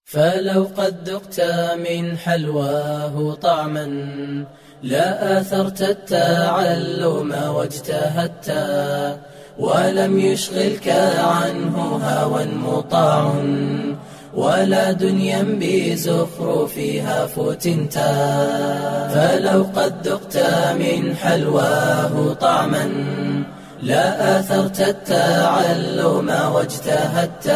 فلو قد ذقت من حلواه طعما لا آثرت التعلم واجتهدت ولم يشغلك عنه هوى مطاع ولا دنيا بزخرفها فتنت فلو قد ذقت من حلواه طعما لا آثرت التعلم واجتهدت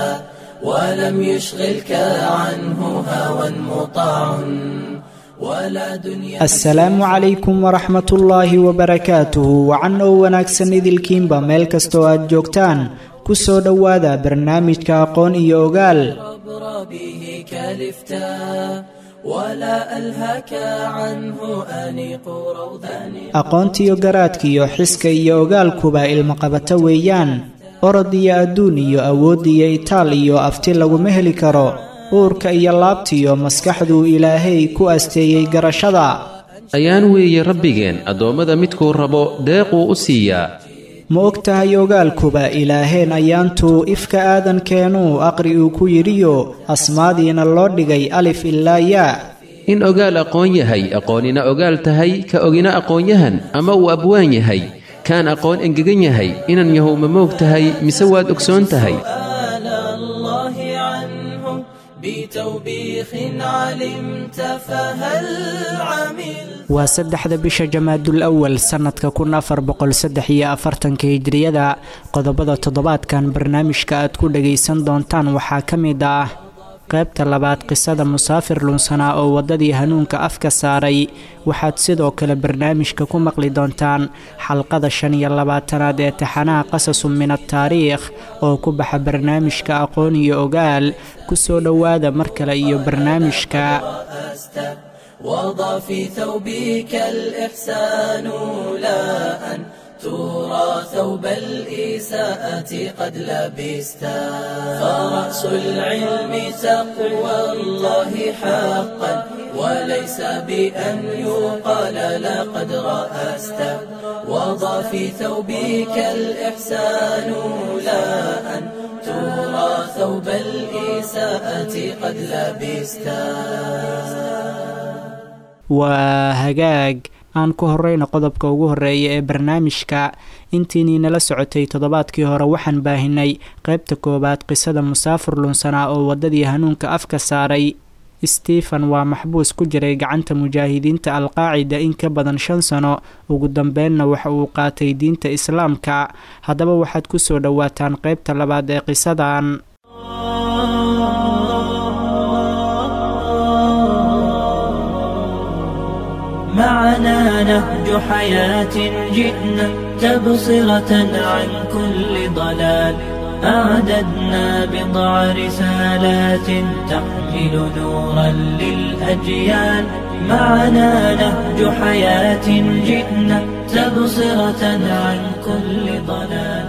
ولم يشغلك عنه هوى مطاع ولا دنيا asalaamu calaykum waraxmatullaahi wabarakaatuhu wacan oo wanaagsan idilkiinba meel kastoo aad joogtaan ku soo dhowaada barnaamijka aqoon iyo ogaal عبر به كلفتا ولا ألهك عنه أنيق روضان aqoontiyo garaadkiyo xiska iyo ogaalkuba ilmaqabato weeyaan orod iyo adduun iyo awood iyo itaal iyo afti laguma heli karo uurka iyo laabtiyo maskaxduu ilaahay ku asteeyey garashada ayaan weeye rabbigeen addoommada midkuu rabo deequu u siiyaa ma og tahay ogaalkuba ilaaheen ayaantuu ifka aadankeenuu aqri uu ku yidhiyo asmaadiina loo dhigay alif ilaa yaa in ogaal aqoon yahay aqoonina ogaal tahay ka ogina aqoonyahan ama uu abwaan yahay kaan aqoon engegan yahay inan yahow ma moog tahay mise waad ogsoon tahay آل الله عنه بتوبيخ علمت فهل عمل waa saddexda bisha jamaadul awal sannadka kun afar boqol saddex iyo afartanka hijriyada qodobada toddobaadkan barnaamijka aad ku dhagaysan doontaan waxaa ka mid ah qaybta labaad qisada musaafir lunsanaa oo waddadii hanuunka afka saaray waxaad sidoo kale barnaamijka ku maqli doontaan xalqada shan iyo labaatanaad ee taxanaha qasasun min ataariikh oo ku baxa barnaamijka aqoon iyo ogaal ku soo dhowaada mar kale iyo barnaamijka رأست وضع في ثوبك الإحسان لا أن ترى ثوب الإساءة قد لبستا فرأس العلم تقوى الله حقا وليس بأن يقال لقد رأست وضع في ثوبك الإحسان لا أن ترى ثوب الإساءة قد لبستا waa hagaag aan ku horeyno qodobka ugu horeeya ee barnaamijka intiinii nala socotay toddobaadkii hore waxaan baahinay qaybta koowaad qisada musaafir lunsanaa oo waddadii hanuunka afka saaray stephen waa maxbuus ku jiray gacanta mujaahidiinta alqaacida in ka badan shan sano ugu dambeenna waxa uu qaatay diinta islaamka haddaba waxaad ku soo dhowaataan qaybta labaad ee qisadan معنا نهج حياة جئنا تبصرة عن كل ضلال أعددنا بضع رسالات تحمل نورا للأجيال معنا نهج حياة جئنا تبصرة عن كل ضلال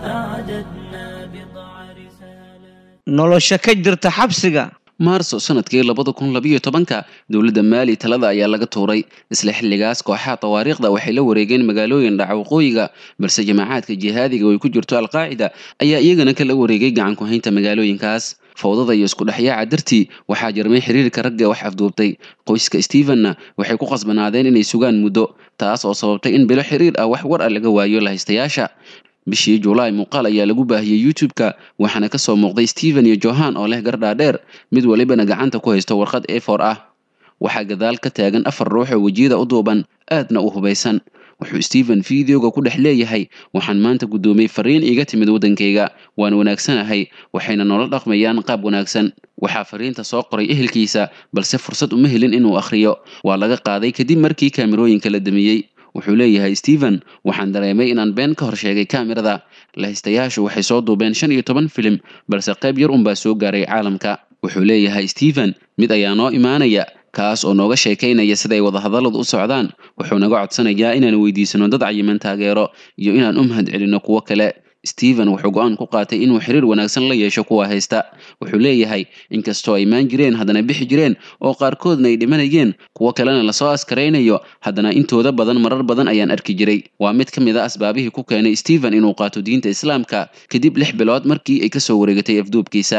أعددنا بضع رسالات nolosha ka jirta xabsiga maarso sanadkii labada kun labiyo tobanka dowladda maali talada ayaa laga tuuray isla xilligaas kooxaha tawaariikhda waxay la wareegeen magaalooyin dhaca waqooyiga balse jamaacaadka jihaadiga oo ay ku jirto alqaacida ayaa iyagana kala wareegay gacan ku haynta magaalooyinkaas fowdada iyo isku dhexyaaca dartii waxaa jarmay xiriirka ragga wax afduubtay qoyska stephenna waxay ku qasbanaadeen inay sugaan muddo taas oo sababtay in bilo xiriir ah wax war ah laga waayo lahaystayaasha bishii julaay muuqaal ayaa lagu baahiyey youtube-ka waxaana ka soo muuqday stephen iyo johan oo leh gardhaadheer mid walibana gacanta ku haysto warqad a for ah waxaa gadaal ka taagan afar ruux oo wejiyada u duuban aadna u hubaysan wuxuu stephen videoga ku dhex leeyahay waxaan maanta guddoomiyey fariin iiga timid waddankayga waan wanaagsanahay waxayna noola dhaqmayaan qaab wanaagsan waxaa fariinta soo qoray ehelkiisa balse fursad uma helin inuu akhriyo waa laga qaaday kadib markii kaamirooyinka la damiyey wuxuu leeyahay stephen waxaan dareemay inaan been ka hor sheegay kaamirada lahaystayaashu waxay soo duubeen shan iyo toban filim balse qayb yar unbaa soo gaaray caalamka wuxuu leeyahay stephen mid ayaa noo imaanaya kaas oo nooga sheekaynaya siday wadahadalladu u socdaan wuxuu naga codsanayaa inaan weydiisano dad cayiman taageero iyo inaan u mahad celinno kuwo kale stephen wuxuu go-aan ku qaatay inuu xiriir wanaagsan la yeesho kuwa haysta wuxuu leeyahay inkastoo ay maan jireen haddana bixi jireen oo qaarkoodna ay dhimanayeen kuwo kalena lasoo askaraynayo haddana intooda badan marar badan ayaan arki jiray waa mid ka mid a asbaabihii ku keenay stephen inuu qaato diinta islaamka kadib lix bilood markii ay kasoo wareegatay afduubkiisa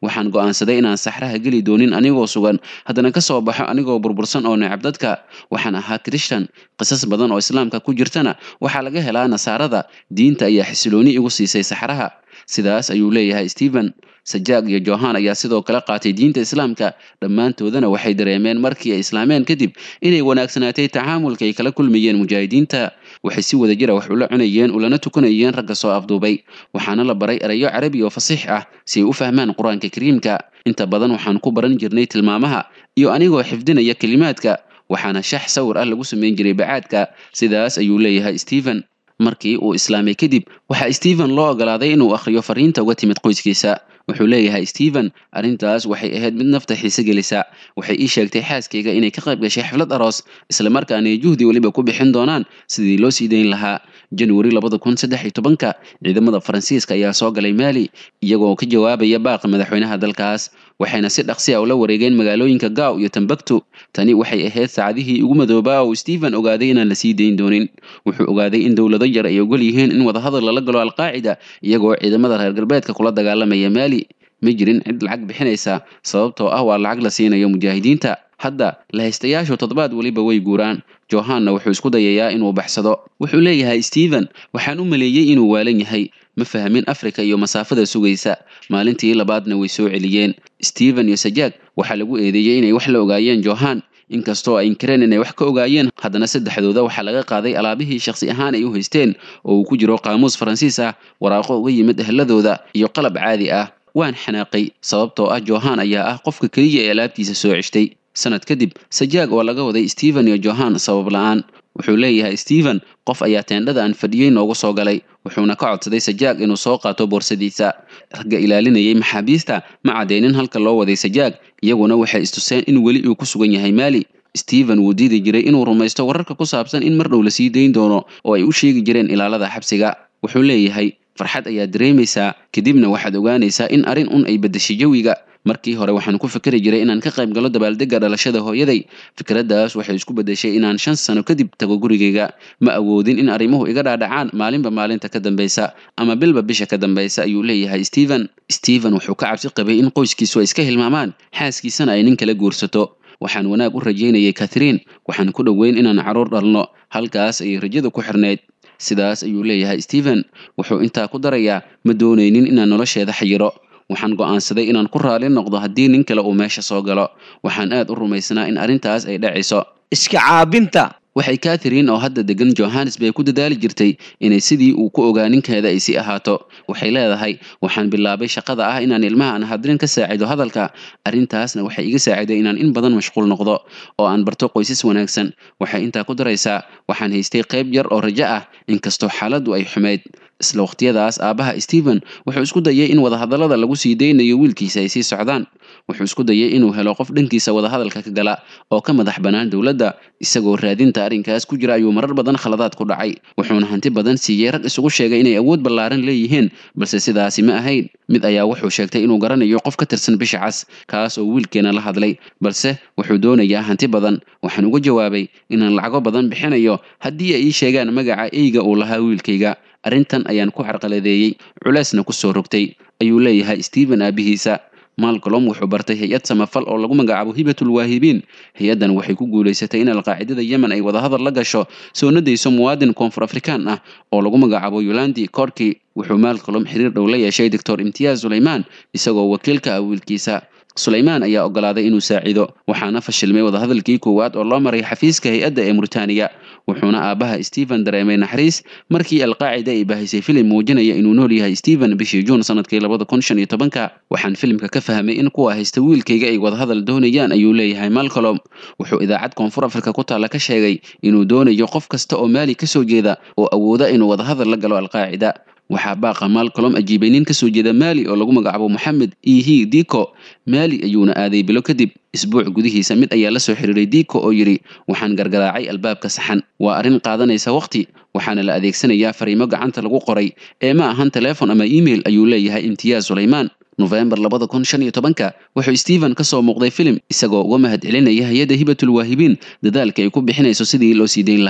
waxaan go'aansaday inaan saxraha geli doonin anigoo sugan haddana ka soo baxo anigoo burbursan oo necab dadka waxaan ahaa krishtan qisas badan oo islaamka ku jirtana waxaa laga helaa nasaarada diinta ayaa xisilooni igu siisay saxraha sidaas ayuu leeyahay stephen sajaag iyo johan ayaa sidoo kale qaatay diinta islaamka dhammaantoodana waxay dareemeen markii ay islaameen kadib inay wanaagsanaatay tacaamulka ay kala kulmayeen mujaahidiinta waxay si wada jira wax ula cunayeen ulana tukanayeen ragga soo afduubay waxaana la baray erayo carabi oo fasiix ah si ay u fahmaan qur-aanka kariimka inta badan waxaan ku baran jirnay tilmaamaha iyo anigoo xifdinaya kelimaadka waxaana shax sawir ah lagu samayn jiray bacaadka sidaas ayuu leeyahay stephen markii uu islaamay kadib waxaa stephen loo ogolaaday inuu akhriyo fariinta uga timid qoyskiisa wuxuu leeyahay stephen arrintaas waxay ahayd mid nafta xiise gelisa waxay ii sheegtay xaaskayga inay ka qayb gashay xaflad aroos islamarkaana ay juhdi weliba ku bixin doonaan sidii loo sii dayn lahaa januari labada kun saddex iyo tobanka ciidamada faransiiska ayaa soo galay maali iyagoo ka jawaabaya baaqa madaxweynaha dalkaas waxayna si dhaqsi a ula wareegeen magaalooyinka gaaw iyo tambaktu tani waxay ahayd saacadihii ugu madoobaa oo stephen ogaaday inaan la sii dayn doonin wuxuu ogaaday in dowlado yar ay ogol yihiin in wadahadal lala galo alqaacida iyagoo ciidamada reer galbeedka kula dagaalamaya maali ma jirin cid lacag bixinaysa sababtoo ah waa lacag la siinayo mujaahidiinta hadda lahaystayaashu toddobaad weliba way guuraan johanna wuxuu isku dayayaa inuu baxsado wuxuu leeyahay stephen waxaan u maleeyey inuu waalan yahay ma fahmin afrika iyo masaafada sugaysa maalintii labaadna way soo celiyeen stephen iyo sajaag waxaa lagu eedeeyey inay wax la ogaayeen johan inkastoo ay inkireen inay wax ka ogaayeen haddana saddexdooda waxaa laga qaaday alaabihii shakhsi ahaan ay u haysteen oo uu ku jiro qaamuus faransiis ah waraaqo uga yimid ehladooda iyo qalab caadi ah waan xanaaqay sababtoo ah johan ayaa ah qofka keliya ee alaabtiisa soo ceshtay sanad kadib sajaag oo laga waday stephen iyo johan sabab la-aan wuxuu leeyahay stephen qof ayaa teendhada aan fadhiyey noogu soo galay wuxuuna ka codsaday sajaag inuu soo qaato boorsadiisa ragga ilaalinayay maxaabiista ma caddeynin halka loo waday sajaag iyaguna waxay istuseen in weli uu ku sugan yahay maali stephen wuu diidi jiray inuu rumaysto wararka ku saabsan in mar dhow la sii dayn doono oo ay u sheegi jireen ilaalada xabsiga wuxuu leeyahay farxad ayaad dareemaysaa kadibna waxaad ogaanaysaa in arrin un ay beddeshay jawiga markii hore waxaan ku fikri jiray inaan ka qayb galo dabaaldegga dhalashada hooyaday fikraddaas waxay isku beddeshay inaan shan sano kadib tago gurigayga ma awoodin in arrimuhu iga dhaadhacaan maalinba maalinta ka dambaysa ama bilba bisha ka dambaysa ayuu leeyahay stephen stephen wuxuu ka cabsi qabay in qoyskiisu ay iska hilmaamaan xaaskiisana ay nin kala guursato waxaan wanaag u rajaynayay kathrine waxaan ku dhoweyn inaan carruur dhalno halkaas ayay rajada ku xirnayd sidaas ayuu leeyahay stephen wuxuu intaa ku darayaa ma doonaynin inaan nolosheeda xayiro waxaan go'aansaday inaan ku raali noqdo haddii nin kale uu meesha soo galo waxaan aad u rumaysnaa in arrintaas ay dhacayso iska caabinta waxay katharine oo hadda degan johannesburg ku dadaali jirtay inay sidii uu ku ogaa ninkeeda ay sii ahaato waxay leedahay waxaan bilaabay shaqada ah inaan ilmaha aan hadrin ka saacido hadalka arrintaasna waxay iga saaciday inaan in badan mashquul noqdo oo aan barto qoysas wanaagsan waxay intaa ku daraysaa waxaan haystay qayb yar oo rajo ah inkastoo xaaladdu ay xumayd isla waqtiyadaas aabbaha stephen wuxuu isku dayay in wadahadallada lagu sii daynayo wiilkiisa ay sii socdaan wuxuu isku dayay inuu helo qof dhankiisa wadahadalka ka gala oo ka madax bannaan dowladda isagoo raadinta arrinkaas ku jira ayuu marar badan khaladaad ku dhacay wuxuuna hanti badan siiyey rag isugu sheegay inay awood ballaaran leeyihiin balse sidaasi ma ahayn mid ayaa wuxuu sheegtay inuu garanayo qof ka tirsan bisha cas kaas oo wiilkeena la hadlay balse wuxuu doonayaa hanti badan waxaan uga jawaabay inaan lacago badan bixinayo haddii ay ii sheegaan magaca eyga uu lahaa wiilkayga arrintan ayaan ku carqaladeeyey culeysna ku soo rogtay ayuu leeyahay stephen aabihiisa malcolm wuxuu bartay hay-ad samafal oo lagu magacaabo hibatul waahibiin hay-addan waxay ku guulaysatay in alqaacidada yemen ay wadahadal la gasho soo nadayso muwaadin koonfur afrikaan ah oo lagu magacaabo yolandi korki wuxuu malcolm xiriir dhow la yeeshay doctor imtiyaaz sulaymaan isagoo wakiilka ah wiilkiisa sulaymaan ayaa ogolaaday inuu saacido waxaana fashilmay wadahadalkii koowaad oo loo maray xafiiska hay-adda ee muritaaniya wuxuuna aabbaha stephen dareemay naxariis markii alqaacida ay baahisay filim muujinaya inuu nool yahay stephen bishii juun sanadkii labada kun shan iyo tobanka waxaan filimka ka fahmay in kuwa haysta wiilkayga ay wadahadal doonayaan ayuu leeyahay malcolm wuxuu idaacad koonfur afrika ku taalla ka sheegay inuu doonayo qof kasta oo maali ka soo jeeda oo awooda inuu wadahadal la galo alqaacida waxaa baaqa malcolm ajiibay nin kasoo jeeda maali oo lagu magacaabo moxamed ihi diko maali ayuuna aaday bilo kadib isbuuc gudihiisa mid ayaa la soo xiriiray diko oo yidhi waxaan gargaraacay albaabka saxan waa arrin qaadanaysa waqti waxaana la adeegsanayaa fariimo gacanta lagu qoray ee ma ahan telefon ama email ayuu leeyahay imtiyaaz sulaymaan nofembar labada kun shan iyo tobanka wuxuu stephen ka soo muuqday filim isagoo uga mahad celinaya hay-adda hibatul waahibiin dadaalka ay ku bixinayso sidii loo sii dayn lahaa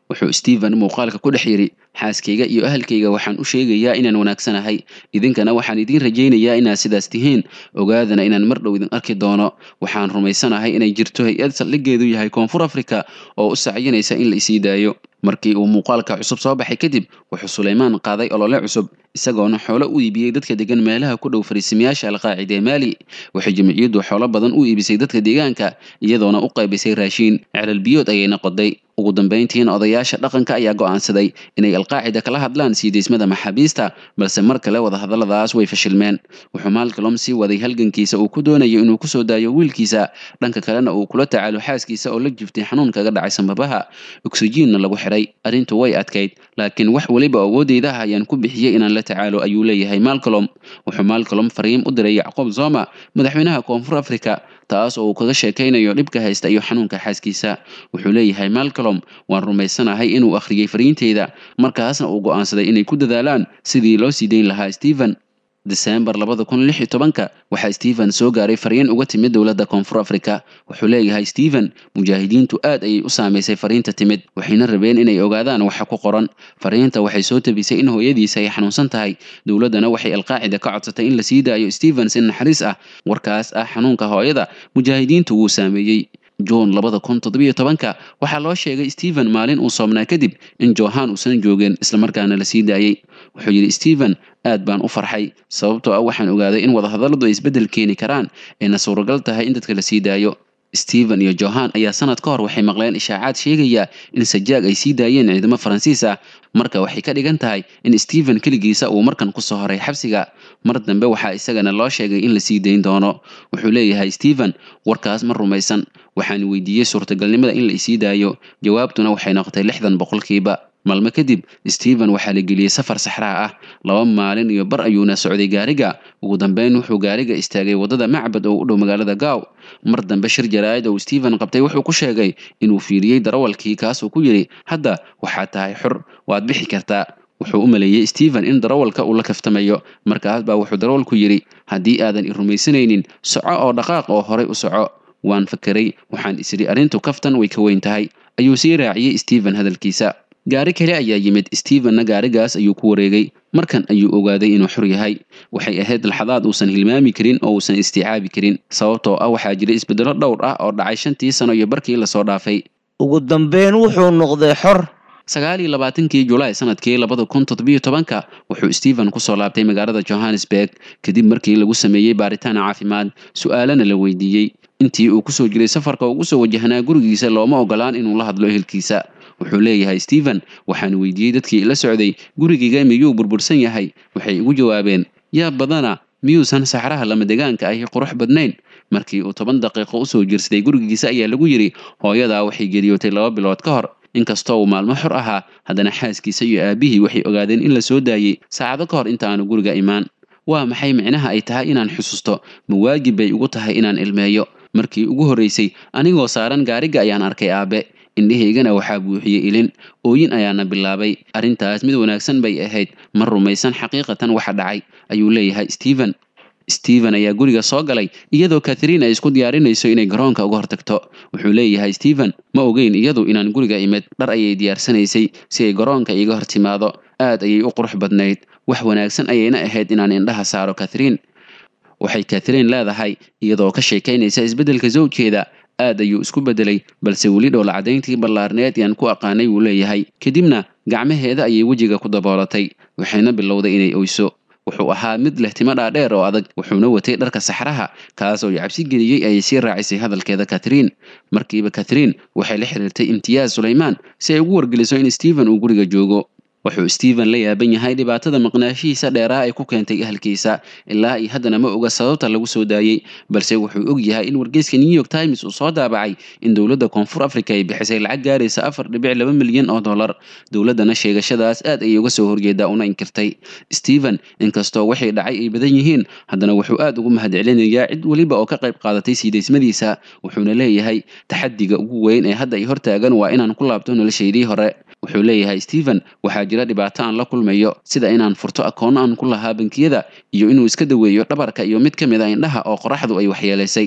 wuxuu stephen muuqaalka ku dhex yidhi xaaskayga iyo ahalkayga waxaan u sheegayaa inaan wanaagsanahay idinkana waxaan idiin rajaynayaa inaad sidaas tihiin ogaadana inaan mar dhow idin arki doono waxaan rumaysanahay inay jirto hay-ad saldhiggeedu yahay koonfur africa oo u sacyinaysa in la isii daayo markii uu muuqaalka cusub soo baxay kadib wuxuu suleymaan qaaday olole cusub isagoona xoolo u iibiyey dadka degan meelaha ku dhow fariisimayaasha alqaacida ee maali waxay jamciyaddu xoolo badan u iibisay dadka deegaanka iyadoona u qaybisay raashiin celal biyood ayayna qoday ugu dambayntiina odayaasha dhaqanka ayaa go'aansaday inay alqaacida kala hadlaan sii deysmada maxaabiista balse mar kale wadahadalladaas way fashilmeen wuxuu maalkalom sii waday halgankiisa uu ku doonayo inuu kusoo daayo wiilkiisa dhanka kalena uu kula tacaalo xaaskiisa oo la jiftay xanuun kaga dhacay sambabaha oksijiinna lagu xiray arrintu way adkayd laakiin wax weliba awoodeyda ah ayaan ku bixiyey inaan la tacaalo ayuu leeyahay maalkalom wuxuu maalkalom fariim u diray yacqoob zoma madaxweynaha koonfur africa taas oo uu kaga sheekaynayo dhibka haysta iyo xanuunka xaaskiisa wuxuu leeyahay malcolm waan rumaysanahay inuu akhriyey fariinteyda markaasna uu go'aansaday inay ku dadaalaan sidii loo sii dayn lahaa stephen desembar labada kun lix iyo tobanka waxaa stephen soo gaaray fariin uga timid dowladda koonfur africa wuxuu leeyahay stephen mujaahidiintu aad ayay u saamaysay fariinta timid waxayna rabeen inay ogaadaan waxa ku qoran fariinta waxay soo tabisay in hooyadiisa ay xanuunsan tahay dowladdana waxay alqaacida ka codsatay in la sii daayo stephen si naxariis ah warkaas ah xanuunka hooyada mujaahidiintu wuu saameeyey juun labada kun toddobiyo tobanka waxaa loo sheegay stephen maalin uu soomnaa kadib in johan uusan joogin islamarkaana la sii daayey wuxuu yidhi stephen aad baan u farxay sababtoo ah waxaan ogaaday in wadahadalladu ay isbeddel keeni karaan ayna suuragal tahay in dadka la sii daayo stephen iyo johan ayaa sanad ka hor waxay maqleen ishaacaad sheegaya in sajaag ay sii daayeen ciidamo faransiis ah marka waxay ka dhigan tahay in stephen keligiisa uu markan kusoo horay xabsiga mar dambe waxaa isagana loo sheegay in la sii dayn doono wuxuu leeyahay stephen warkaas ma rumaysan waxaan weydiiyey suurtagalnimada in la isii daayo jawaabtuna waxay noqotay lixdan boqolkiiba maalmo kadib stephen waxaa la geliyey safar saxraa ah laba maalin iyo bar ayuuna socday gaariga ugu dambeyn wuxuu gaariga istaagay waddada macbad oo u dhow magaalada gaaw mar dambe shir jaraa'id oo stephen qabtay wuxuu ku sheegay inuu fiiriyey darawalkii kaasuu ku yidhi hadda waxaad tahay xor waad bixi kartaa wuxuu u maleeyey stephen in darawalka uu la kaftamayo markaas baa wuxuu darawalku yidhi haddii aadan i rumaysanaynin soco oo dhaqaaq oo horay u soco waan fakeray waxaan isidhi arrintu kaftan way ka weyn tahay ayuu sii raaciyey stephen hadalkiisa gaari kale ayaa yimid stephenna gaarigaas ayuu ku wareegay markan ayuu ogaaday inuu xor yahay waxay ahayd laxadaad uusan hilmaami karin oo uusan isticaabi karin sababtoo ah waxaa jira isbeddelo dhowr ah oo dhacay shantii sano iyo barkii lasoo dhaafay ugu dambeyn wuxuu noqday xor sagaal iyo labaatankii julaay sanadkii labada kun toddobiyo tobanka wuxuu stephen kusoo laabtay magaalada johannesburg kadib markii lagu sameeyey baaritaan caafimaad su-aalana la weydiiyey intii uu kusoo jiray safarka ugu soo wajahnaa gurigiisa looma ogolaan inuu la hadlo ehelkiisa wuxuu leeyahay stephen waxaan weydiiyey dadkii ila socday gurigayga miyuu burbursan yahay waxay igu jawaabeen yaa badana miyuusan saxraha lama degaanka ahi qurux badnayn markii uu toban daqiiqo usoo jirsaday gurigiisa ayaa lagu yidhi hooyadaa waxay geriyootay laba bilood ka hor inkastoo uu maalmo xor ahaa haddana xaaskiisa iyo aabihii waxay ogaadeen in la soo daayey saacado ka hor inta aanu guriga imaan waa maxay micnaha ay tahay inaan xusuusto ma waajib bay ugu tahay inaan ilmeeyo markii ugu horraysay anigoo saaran gaariga ayaan arkay aabe indhahaygana waxaa buuxiyey ilin ooyin ayaana bilaabay arrintaas mid wanaagsan bay ahayd ma rumaysan xaqiiqatan waxa dhacay ayuu leeyahay stephen stephen ayaa guriga soo galay iyadoo katharine ay isku diyaarinayso inay garoonka uga hortagto wuxuu leeyahay stephen ma ogeyn iyadu inaan guriga imid dhar ayay diyaarsanaysay si ay garoonka iiga hor timaado aad ayay u qurux badnayd wax wanaagsan ayayna ahayd inaan indhaha saaro katharine waxay katharine leedahay iyadoo ka sheekaynaysa isbeddelka zawjkeeda aad ayuu isku beddelay balse weli dhoola caddayntii ballaarneed yaan ku aqaanay wuu leeyahay kadibna gacmaheeda ayay wejiga ku daboolatay waxayna bilowday inay oyso wuxuu ahaa mid leh timo dhaadheer oo adag wuxuuna watay dharka saxraha kaas oo cabsi geliyey ayay sii raacisay hadalkeeda katharine markiiba katharine waxay la xiriirtay imtiyaaz sulaymaan si ay ugu wargeliso in stephen uu guriga joogo wuxuu stephen la yaaban yahay dhibaatada maqnaashihiisa dheeraha ay ku keentay ahalkiisa ilaa iyo haddana ma oga sababta lagu soo daayey balse wuxuu og yahay in wargeyska new york times uu soo daabacay in dowladda koonfur africa ay bixisay lacag gaaraysa afar dhibic laba milyan oo dollar dowladdana sheegashadaas aad ayay uga soo horjeedaa una inkirtay stephen inkastoo waxay dhacay ay badan yihiin haddana wuxuu aad ugu mahadcelinayaa cid weliba oo ka qayb qaadatay siidaysmadiisa wuxuuna leeyahay taxadiga ugu weyn ee hadda ay hortaagan waa inaan ku laabto noloshaydii hore wuxuu leeyahay stephen waxaa jira dhibaato aan la kulmayo sida inaan furto akoonno aan ku lahaa bankiyada iyo inuu iska daweeyo dhabarka iyo mid ka mid a indhaha oo qoraxdu ay waxyeelaysay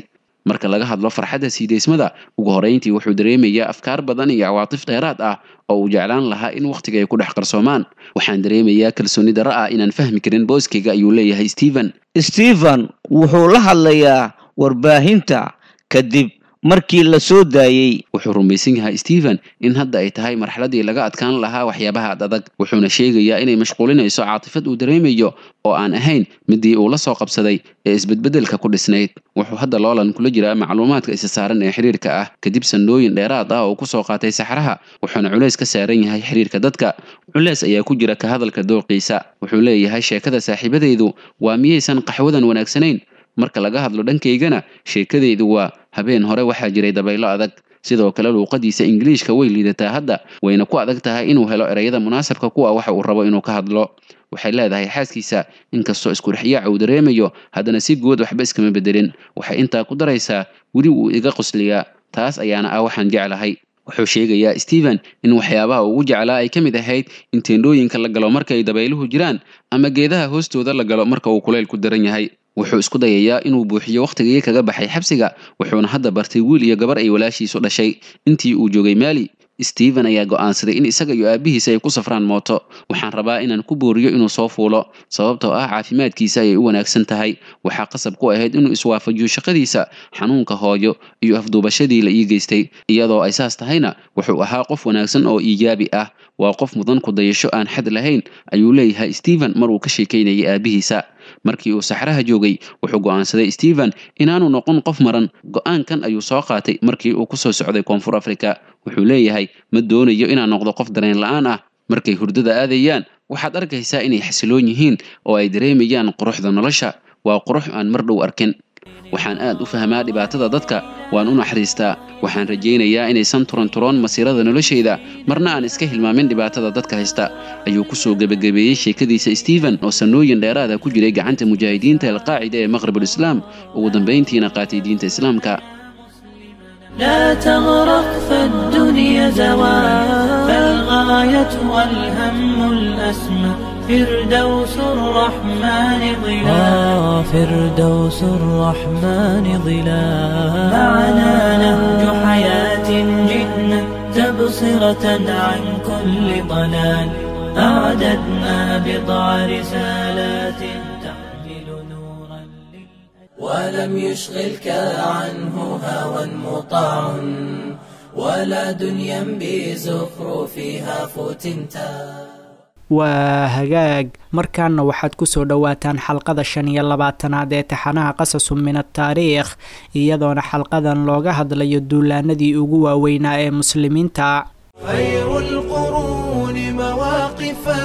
marka laga hadlo farxadda siideysmada ugu horeyntii wuxuu dareemayaa afkaar badan iyo cawaatif dheeraad ah oo uu jeclaan lahaa in wakhtiga ay ku dhex qarsoomaan waxaan dareemayaa kalsooni darro ah inaan fahmi karin booskayga ayuu leeyahay stephen stephen wuxuu la hadlayaa warbaahinta kadib markii la soo daayey wuxuu rumaysan yahay stephen in hadda ay tahay marxaladii laga adkaan lahaa waxyaabaha ad adag wuxuuna sheegayaa inay mashquulinayso caatifad uu dareemayo oo aan ahayn midii uu la soo qabsaday ee isbedbedelka ku dhisnayd wuxuu hadda loolan kula jiraa macluumaadka isa saaran ee xiriirka ah kadib sannooyin dheeraad ah oo kusoo qaatay saxraha wuxuuna culays ka saaran yahay xiriirka dadka culays ayaa ku jira ka hadalka dooqiisa wuxuu leeyahay sheekada saaxiibadaydu waa miyaysan qaxwadan wanaagsanayn marka laga hadlo dhankaygana sheekadaydu waa habeen hore waxaa jiray dabaylo adag sidoo kale luuqadiisa ingiliishka way liidataa hadda wayna ku adag tahay inuu helo ereyada munaasabka kuwa waxa uu rabo inuu ka hadlo waxay leedahay xaaskiisa inkastoo iskudhexyaaca uu dareemayo haddana si guud waxba iskama bedelin waxay intaa ku daraysaa weli wuu iga qusliyaa taas ayaana ah waxaan jeclahay wuxuu sheegayaa stephen in waxyaabaha ugu jeclaa ay ka mid ahayd in teendhooyinka la galo marka ay dabayluhu jiraan ama geedaha hoostooda la galo marka uu kulaylku daran yahay wuxuu isku dayayaa inuu buuxiyo wakhtigii kaga baxay xabsiga wuxuuna hadda bartay wiil iyo gabar ay walaashiisu dhashay intii uu joogay maali stephen ayaa go'aansaday in isaga iyo aabbihiisa ay ku safraan mooto waxaan rabaa inaan ku booriyo inuu soo fuulo sababtoo ah caafimaadkiisa ayay u wanaagsan tahay waxaa qasab ku ahayd inuu iswaafajiyo shaqadiisa xanuunka hooyo iyo afduubashadii la ii geystay iyadoo ay saas tahayna wuxuu ahaa qof wanaagsan oo iijaabi ah waa qof mudan ku dayasho aan xad lahayn ayuu leeyahay stephen mar uu ka sheekaynayay aabbihiisa markii uu saxraha joogay wuxuu go'aansaday stephen inaanu noqon qof maran go'aankan ayuu soo qaatay markii uu kusoo socday koonfur africa wuxuu leeyahay ma doonayo inaan noqdo qof dareen la'aan ah markay hurdada aadayaan waxaad arkaysaa inay xasiloon yihiin oo ay dareemayaan quruxda nolosha waa qurux aan mar dhow arkin waxaan aad u fahmaa dhibaatada dadka waan u naxariistaa waxaan rajaynayaa inaysan turanturoon masiirada noloshayda marna aan iska hilmaamin dhibaatada dadka haysta ayuu kusoo gebagabeeyey sheekadiisa stephen oo sannooyin dheeraada ku jiray gacanta mujaahidiinta alqaacida ee maqribulislaam ugu dambayntiina qaatay diinta islaamka لا تغرق فالدنيا زوال فالغاية والهم الأسمى فردوس الرحمن ظلال فردوس الرحمن ظلال معنا نهج حياة جئنا تبصرة عن كل ضلال أعددنا بضع رسالات تحمل نورا لل ولم يشغلك عنه هوى مطاع ولا دنيا بزخرفها فتنتا waa hagaag markaana waxaad kusoo dhowaataan xalqada shan iyo labaatanaad ee taxanaha qasasu min ataariikh iyadoona xalqadan looga hadlayo duulaanadii ugu waaweynaa ee muslimiinta خير القرون مواقفا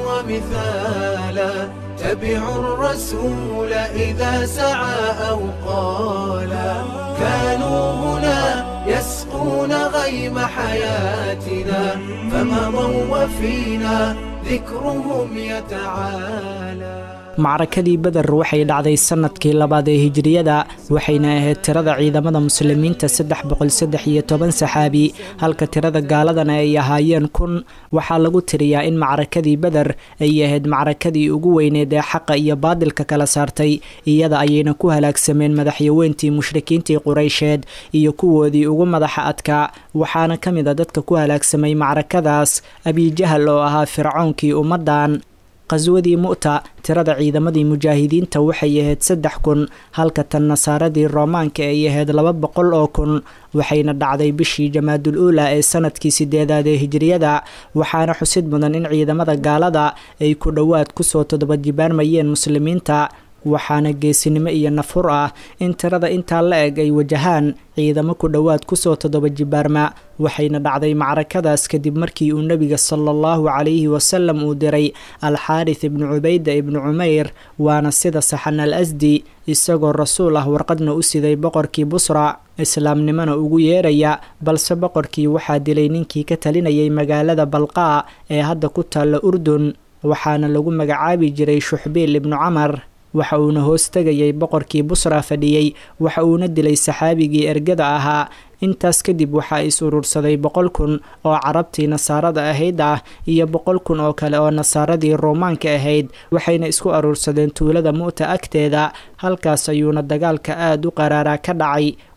ومثالا تبعوا الرسول إذا سعى أو قالا كانوا هنا يسقون غيم حياتنا فمضوا وفينا ذكرهم يتعالى macrakadii beder waxay dhacday sanadkii labaad ee hijiriyada waxayna ahayd tirada ciidamada muslimiinta saddex boqol saddex iyo toban saxaabi halka tirada gaaladana ay ahaayeen kun waxaa lagu tiriyaa in macrakadii beder ay ahayd macrakadii ugu weyneed ee xaqa iyo baadilka kala saartay iyada ayayna ku halaagsameen madaxyaweyntii mushrikiintii qureysheed iyo kuwoodii ugu madaxa adkaa waxaana ka mid a dadka ku halaagsamay macrakadaas abijahal oo ahaa fircoonkii ummaddan qaswadii mu'ta tirada ciidamadii mujaahidiinta waxay ahayd saddex kun halka tan nasaaradii roomaanka ay ahayd laba boqol oo kun waxayna dhacday bishii jamaadul uula ee sanadkii sideedaad ee hijiriyada waxaana xusid mudan in ciidamada gaalada ay ku dhowaad kusoo toddoba jibaarmayeen muslimiinta waxaana geesinimo iyo nafur ah in tirada intaa la eg ay wajahaan ciidamo ku dhowaad kusoo toddoba jibaarma waxayna dhacday macrakadaas kadib markii uu nebiga sala allahu calayhi wasalam uu diray alxaaris ibnu cubayda ibnu cumeyr waana sida saxan al asdi isagoo rasuul ah warqadna u siday boqorkii busra islaamnimona ugu yeeraya balse boqorkii waxaa dilay ninkii ka talinayay magaalada balqaa ee hadda ku taalla urdun waxaana lagu magacaabi jiray shuxbiil ibnu camar waxa uuna hoos tegayay boqorkii busra fadhiyey waxa uuna dilay saxaabigii ergada ahaa intaas kadib waxaa is urursaday boqol kun oo carabtii nasaarada ahayd ah iyo boqol kun oo kale oo nasaaradii roomaanka ahayd waxayna isku aruursadeen tuulada mu'ta agteeda halkaas ayuuna dagaalka aada u qaraaraa ka dhacay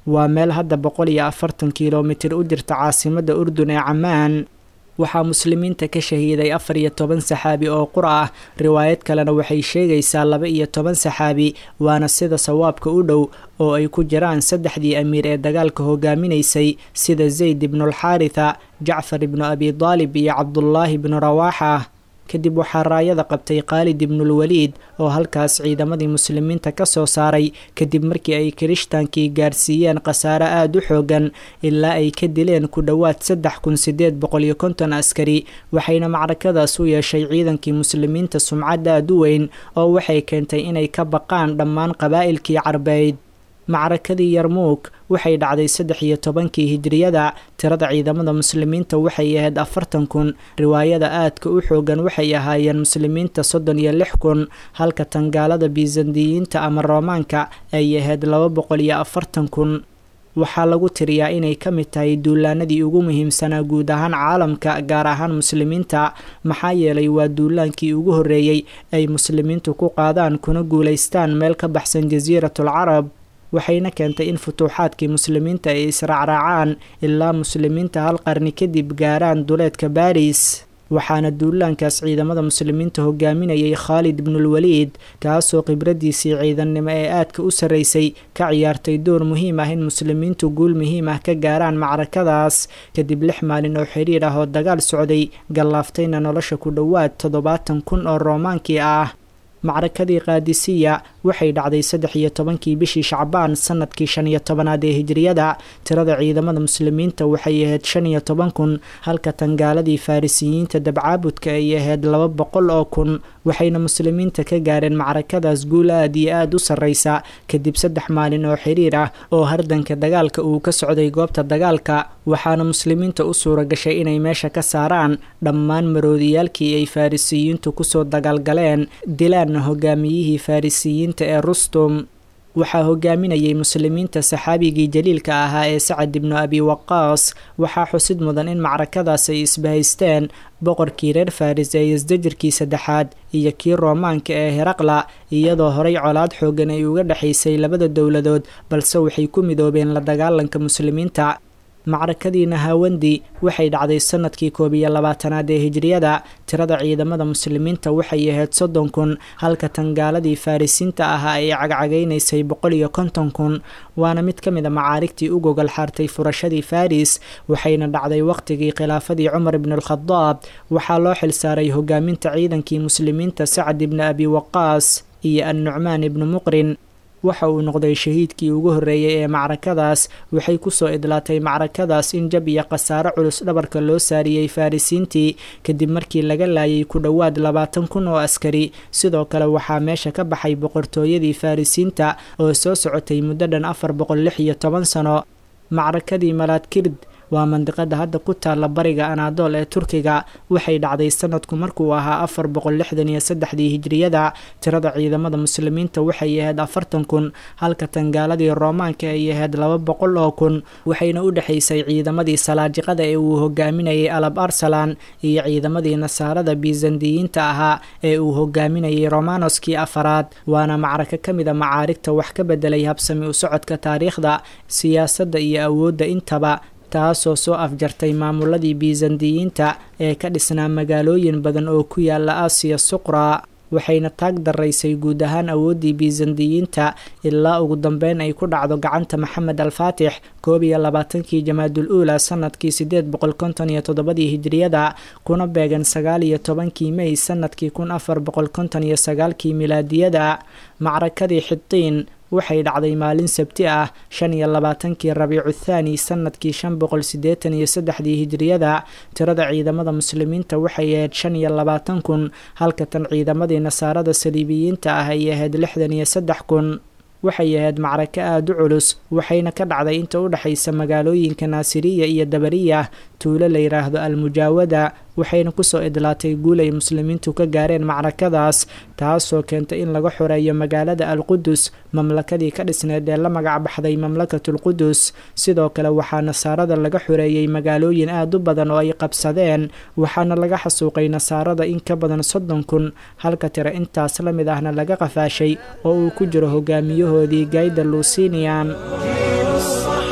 waa meel hadda boqol iyo afartan kilomitir u jirta caasimadda urdun ee camaan waxaa muslimiinta ka shahiiday afar iyo toban saxaabi oo qura ah riwaayad kalena waxay sheegaysaa laba iyo toban saxaabi waana sida sawaabka u dhow oo ay ku jiraan saddexdii amiir ee dagaalka hogaaminaysay sida zayd ibnulxaaritha jacfar ibnu abi daalib iyo cabdullaahi ibnu rawaaxa kadib waxaa raayada qabtay khaalid ibnulwaliid oo halkaas ciidamadii muslimiinta ka soo saaray kadib markii ay kirishhtaankii gaarsiiyeen khasaare aada u xoogan ilaa ay ka dileen ku dhowaad saddex kun sideed boqol iyo konton askari waxayna macrakadaas u yeeshay ciidankii muslimiinta sumcad aada u weyn oo waxay keentay inay ka baqaan dhammaan qabaa'ilkii carbeyd macrakadii yarmuug waxay dhacday saddex iyo tobankii hijriyada tirada ciidamada muslimiinta waxay ahayd afartan kun riwaayada aadka u xoogan waxay ahaayeen muslimiinta soddon iyo lix kun halka tangaalada bisandiyiinta ama roomaanka ay ahayd laba boqol iyo afartan kun waxaa lagu tiriyaa inay ka mid tahay duulaanadii ugu muhiimsanaa guud ahaan caalamka gaar ahaan muslimiinta maxaa yeelay waa duulaankii ugu horreeyey ay muslimiintu ku qaadaan kuna guulaystaan meel ka baxsan jasiiratul carab waxayna keentay in futuuxaadkii muslimiinta ay israacraacaan ilaa muslimiinta hal qarni kadib gaaraan duleedka baris waxaana duulaankaas ciidamada muslimiinta hogaaminayay khaalid ibnulwaliid kaasoo khibradiisii ciidannimo ee aadka u sarraysay ka ciyaartay door muhiim ah in muslimiintu guul muhiim ah ka gaaraan macrakadaas kadib lix maalin oo xiriir ah oo dagaal socday gallaaftayna nolosha ku dhowaad toddobaatan kun oo roomaankii ah macrakadii kaadisiya waxay dhacday saddex iyo tobankii bishii shacbaan sanadkii shan iyo tobanaad ee hijriyada tirada ciidamada muslimiinta waxay ahayd shan iyo toban kun halka tangaaladii farisiyiinta dabcaabudka ay ahayd laba boqol oo kun waxayna muslimiinta ka gaareen macrakadaas guul aad iyo aada u sarreysa kadib saddex maalin oo xiriir ah oo hardanka dagaalka uu ka socday goobta dagaalka waxaana muslimiinta u suura gashay inay meesha ka saaraan dhammaan maroodiyaalkii ay farisiyiintu kusoo dagaalgaleen dilaan hogaamiyihii farisiyiinta ee rustum waxaa hogaaminayay muslimiinta saxaabigii jaliilka ahaa ee sacad ibnu abi waqaas waxaa xusid mudan in macrakadaas ay isbahaysteen boqorkii reer faris ee isdajirkii saddexaad iyo kii roomaanka ee heraqla iyadoo horay colaad xoogan ay uga dhexaysay labada dowladood balse waxay ku midoobeen la dagaalanka muslimiinta macrakadii nahawandi waxay dhacday sanadkii koob iyo labaatanaad ee hijriyada tirada ciidamada muslimiinta waxay ahayd soddon kun halka tangaaladii farisiinta ahaa ay cagcagaynaysay boqol iyo konton kun waana mid ka mid a macaarigtii u gogol xaartay furashadii faris waxayna dhacday waqtigii khilaafadii cumar ibnualkhadaab waxaa loo xilsaaray hogaaminta ciidankii muslimiinta sacad ibni abi waqaas iyo annucmaan ibnu muqrin waxa uu noqday shahiidkii ugu horreeyey ee macrakadaas waxay kusoo idlaatay macrakadaas in jab iyo khasaaro culus dhabarka loo saariyey farisiintii kadib markii laga laayay ku dhowaad labaatan kun oo askari sidoo kale waxaa meesha ka baxay boqortooyadii farisiinta oo soo socotay muddo dhan afar boqol lix iyo toban sano macrakadii malaadkird waa mandiqada hadda ku taalla bariga anaadool ee turkiga waxay dhacday sanadku markuu ahaa afar boqol lixdan iyo saddexdii hijriyada tirada ciidamada muslimiinta waxay ahayd afartan kun halka tangaaladii roomaanka ay ahayd laba boqol oo kun waxayna u dhexaysay ciidamadii salaajiqada ee uu hogaaminayay alab arsalan iyo ciidamadii nasaarada bisandiyiinta ahaa ee uu hogaaminayay romanoskii afaraad waana macraka ka mid a macaarigta wax ka bedelay habsami u socodka taariikhda siyaasadda iyo awoodda intaba taasoo soo afjartay maamuladii bisandiyiinta ee ka dhisnaa magaalooyin badan oo ku yaala aasiya suqra waxayna taag daraysay guud ahaan awooddii bisandiyiinta ilaa ugu dambeyn ay ku dhacdo gacanta maxamed alfaatix koob iyo labaatankii jamaadul uula sanadkii sideed boqol konton iyo toddobadii hijriyada kuna beegan sagaal iyo tobankii mey sanadkii kun afar boqol konton iyo sagaalkii milaadiyada macrakadii xitiin waxay dhacday maalin sabti ah shan iyo labaatankii rabiicu thaani sanadkii shan boqol siddeetan iyo saddexdii hijriyada tirada ciidamada muslimiinta waxay ahayd shan iyo labaatan kun halka tan ciidamadii nasaarada saliibiyiinta ah ay ahayd lixdan iyo saddex kun waxay ahayd macrako aada u culus waxayna ka dhacday inta u dhexaysa magaalooyinka naasiriya iyo dabariya tuulo la yidhaahdo almujaawada waxayna kusoo idlaatay guul ay muslimiintu ka gaareen macrakadaas taasoo keentay in laga xoreeyo magaalada alqudus mamlakadii ka dhisneed ee la magac baxday mamlakatulqudus sidoo kale waxaa nasaarada laga xoreeyey magaalooyin aada u badan oo ay qabsadeen waxaana laga xasuuqay nasaarada in ka badan soddon kun halka tira intaas la mid ahna laga qafaashay oo uu ku jiro hogaamiyahoodii gayda luusinian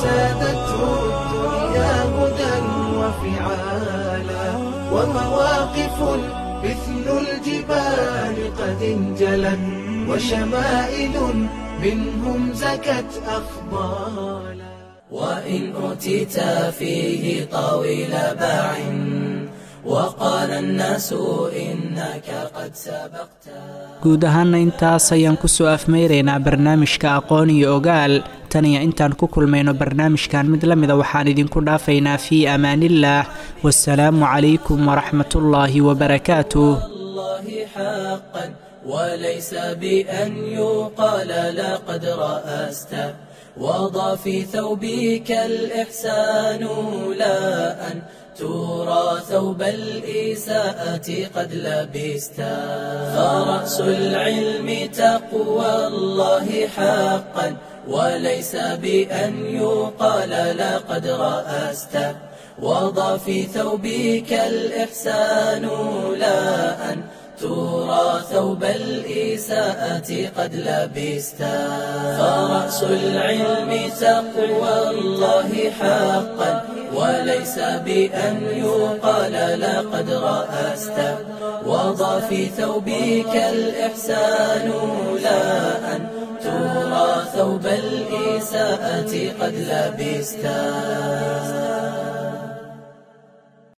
سادته الدنيا هدى وفعالا ومواقف مثل الجبال قد انجلت وشمائل منهم زكت أفضالا وإن أوتيت فيه طويل باع وقال الناس إنك قد سبقت guud ahaana intaas ayaan kusoo afmeyraynaa barnaamijka aqoon iyo ogaal tan iyo intaan ku kulmayno barnaamijkan mid la mida waxaan idinku dhaafaynaa fii amaaniillaah wasalaamu calaykum waraxmatullaahi wabarakaatuh الله حقا وليس بأن يقال لقد رأست وضع في ثوبك الإحسان لا أن ترى ثوب الإساءة قد لبست فرأس العلم تقوى الله حقا وليس بأن يقال لقد رأست وضع في ثوبك الإحسان لا أن ترى ثوب الإساءة قد لبست فرأس العلم تقوى الله حقا وليس بأن يقال لقد رأست وضع في ثوبك الإحسان لا أن ترى ثوب الإساءة قد لبست